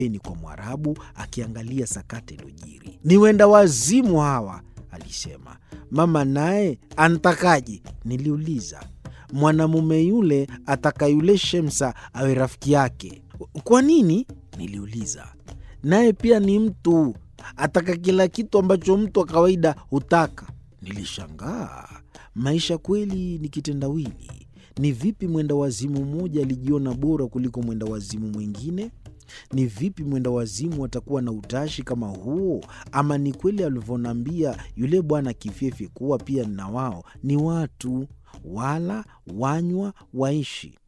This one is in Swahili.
ni kwa Mwarabu akiangalia sakata iliyojiri. Ni wenda wazimu hawa, alisema. Mama naye antakaje? Niliuliza. Mwanamume yule ataka yule Shemsa awe rafiki yake. Kwa nini? Niliuliza. Naye pia ni mtu, ataka kila kitu ambacho mtu wa kawaida hutaka. Nilishangaa. Maisha kweli ni kitendawili. Ni vipi mwenda wazimu mmoja alijiona bora kuliko mwenda wazimu mwingine? Ni vipi mwenda wazimu atakuwa na utashi kama huo? Ama ni kweli alivyoniambia yule bwana Kifyefe kuwa pia na wao ni watu, wala wanywa, waishi?